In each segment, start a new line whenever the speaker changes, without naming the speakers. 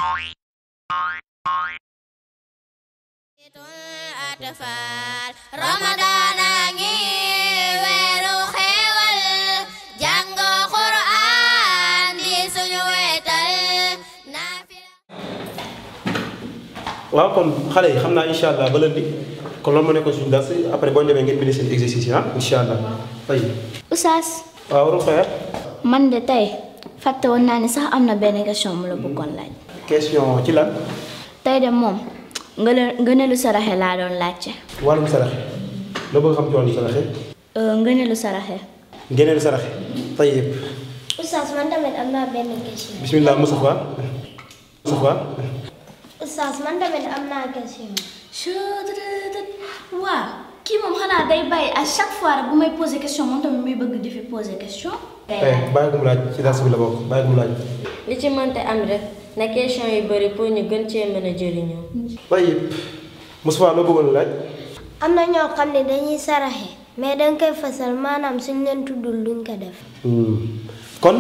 atfal Ramadan a ngi weeru xéewal jàng Qur'an di suñu wetal naafila
waaw kon xale yi xam naa incha allah ba lundi kon loolu moo nekkoon suñu dars après boo demee ngeen bind seen exercice yi ah incha allah fay
Oustaz
waaw Rokhaya
man de tey fàtte woon naa ni sax am na benn question mu la bëggoon laaj
question ci lan
tey de moom ngëne ngëneelu saraxe laa doon laajte
wàllum saraxe loo bëgg xam ci wàllum saraxe
Euh, ngëneelu saraxe
ngeeneel saraxe tayyib
Oustaz man tamit am naa benn question.
bismillah Moustapha Moustapha
Oustaz man tamit am naa question.
waaw kii moom xanaa day bàyyi à chaque fois rek bu may poser question moom tamit muy bëgg di fi poser question
eh bàyyi ko mu laaj ci dars bi la bokk bàyyi ko mu laaj
li ci mënte am rek na question yu bëri pour ñu gën cee mën a jëriñoo.
tayyib Moustapha loo bëggoon laaj
am na ñoo xam ne dañuy saraxe mais danga koy fasal maanaam suñ leen tuddul duñ ko def.
kon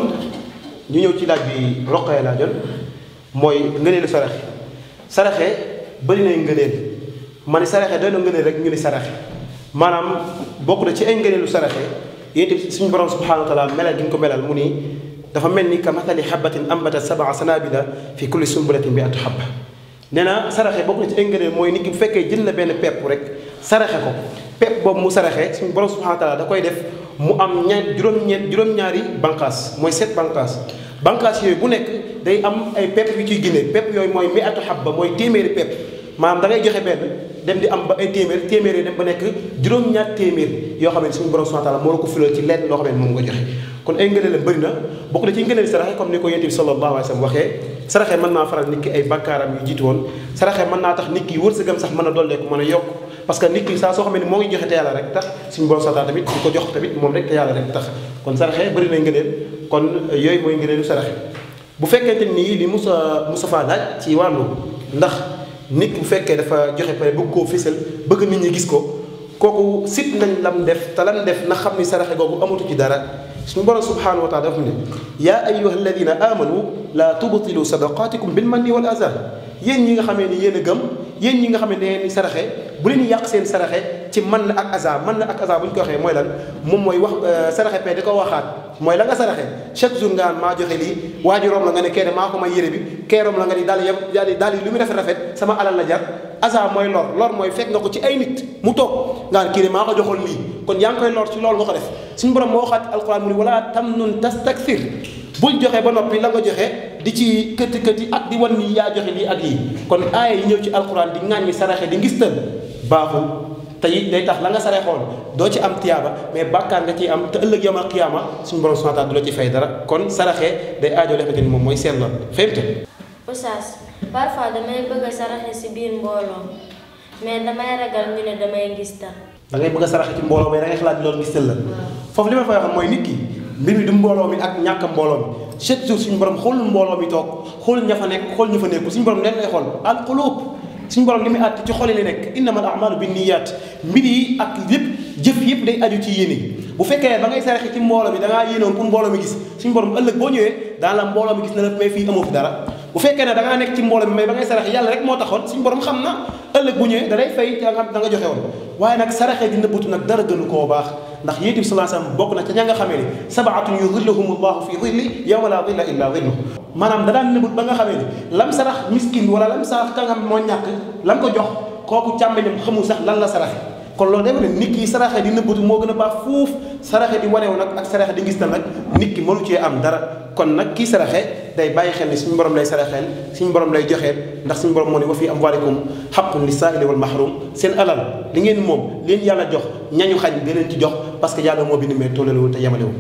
ñu ñëw ci laaj bi Rokhaya laajoon mooy ngëneelu saraxe saraxe bëri nay ngëneel ma ne saraxe doy na ngëneel rek ñu ni saraxe maanaam bokk na ci ay ngëneelu saraxe yéen itam suñu borom subhanahu wa taala melal gi ñu ko melal mu ni dafa mel ni ka mathali habatin ambatat sabaa sanabila fi kulli sumbulatin bi atu habba nee na saraxe bokk na ci ay ngëneel mooy nit ki bu fekkee jël na benn pepp rek saraxe ko pepp boobu mu saraxe suñu borom subhanahu wa taala da koy def mu am ña juróom-ñeent juróom-ñaari bànqaas mooy sept bànqaas bànqaas yooyu bu nekk day am ay pepp yu ciy génne pepp yooyu mooy mi atu habba mooy téeméeri pepp maanaam da ngay joxe benn dem di am ba ay téeméer téeméer yi dem ba nekk juróom-ñaar téeméer yoo xam ne suñu borom subhanahu wa taala moo la ko fulal ci lenn loo xam ne moom nga joxe kon ay ngëneel la bëri na bokk na ci ngëneel saraxe comme ni ko yonent bi sallallahu alayhi wa sallam waxee saraxe mën naa faral nit ki ay bakkaaram yu jiitu woon saraxe mën naa tax nit ki wërsëgam sax mën a dolleeku mën a yokk parce que nit ki saa soo xam ne moo ngi joxe te yàlla rek tax suñu borom subhanahu tamit di ko jox tamit moom rek te yàlla rek tax kon saraxe bëri na ngëneel kon yooyu mooy ngëneelu saraxe bu fekkente nii li Moussa Moustapha laaj ci wàllu ndax nit bu fekkee dafa joxe pare bëgg koo fésal bëgg nit ñi gis ko kooku sit nañ lam def te lam def na xam ni saraxe googu amatu ci dara suñu borom subhanahu wa taala dafa ne yaa ayyuha alladina amanu la tubtilu sadaqatikum bil manni wal azar yéen ñi nga xamee ni yéen a gëm yéen ñi nga xam ne da ngeen di saraxe bu leen yàq seen saraxe ci man na ak azar man na ak azar bu ñu ko waxee mooy lan moom mooy wax saraxe pe di ko waxaat mooy la nga saraxe chaque jour nga maa joxe lii waa ji rom la nga ne kee maa ko may yére bi kee rom la nga ni daal yem daal daal lu mu rafet rafet sama alal la jar azar mooy lor lor mooy fekk nga ko ci ay nit mu toog nga ne kii de maa ko joxoon lii kon yaa ngi koy lor ci loolu nga ko def suñu borom moo waxaat alquran mu ni wala tamnun tastakthir bul joxe ba noppi la nga joxe di ci këti këti ak di wan ni yaa joxe lii ak lii kon aaya yi ñëw ci alquran di ŋàññi saraxe di ngistal baaxul te it day tax la nga sarexoon doo ci am tiyaaba mais bàkkaar nga ciy am te ëllëg yawmal qiyaama suñu borom subhaanahu wa taala du la ci fay dara kon saraxe day aajo li xamante ni moom mooy seen la fahimta
Oustaz parfois damay bëgg a saraxe si biir mbooloo mais damay ragal ñu ne damay ngistal.
da ngay bëgg a saraxe ci mbooloo mais da ngay xalaat ni loolu ngistal la foofu li ma fay wax mooy nit ki mbir mi du mbooloo mi ak ñàkk mbooloo mi chaque jour suñu borom xoolul mbooloo mi toog xool ña fa nekk xool ñu fa nekkul suñu borom leen lay xool al qulub suñu borom li muy àtt ci xol yi la nekk innamal a'malu binniyat mbir yi ak lépp jëf yëpp day aju ci yéene bu fekkee ba ngay saraxe ci mbooloo mi da ngaa yéenoon pour mbooloo mi gis suñu borom ëllëg boo ñëwee daan la mbooloo mi gis na la mais fii amoo fi dara bu fekkee ne da ngaa nekk ci mbooloo mi mais ba ngay saraxe yàlla rek moo taxoon suñu borom xam na ëllëg bu ñëwee da lay fay da nga da nga joxe woon waaye nag saraxe di nëbbatu nag dara gënu koo baax ndax yéen bi sallallahu alayhi wasallam bokk na ca ña nga xamee ni sabaatun yudhilluhum allahu fi dhilli yawma la dhilla illa dhilluh maanaam da daan nëbbut ba nga xamee ni lam sarax miskin wala lam sarax ka nga moo ñàkk lam ko jox kooku càmmeñam xamul sax lan la saraxe kon loolu day wane nit ki saraxe di nëbbatu moo gën a baax fuuf saraxe di wanewu nag ak saraxe di ngistal nag nit ki mënu cee am dara kon nag kii saraxe day bàyyi xel ni suñu borom lay saraxeel suñu borom lay joxeel ndax suñu borom moo ne wa fi amwalikum haqqun lis-sa'ili wal mahrum seen alal li ngeen moom leen yàlla jox ñañu xañ di leen ci jox parce que yàlla moo bind mais tollalewul te yemalewul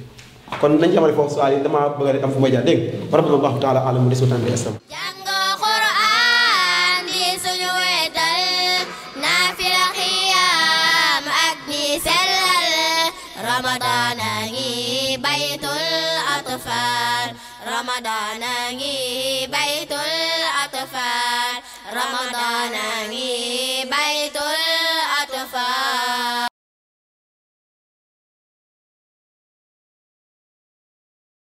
kon nañ ci amale foofu suwaal yi damaa bëgg a am fu may jaar dégg nga rabbillahu taala alam mu des wa bi aslam
jàng Qur'an di suñu wetal naafila xiyaam ak di sellal Ramadan a ngi baytul atfal Ramadan a ngi baytul atfal Ramadan a ngi baytul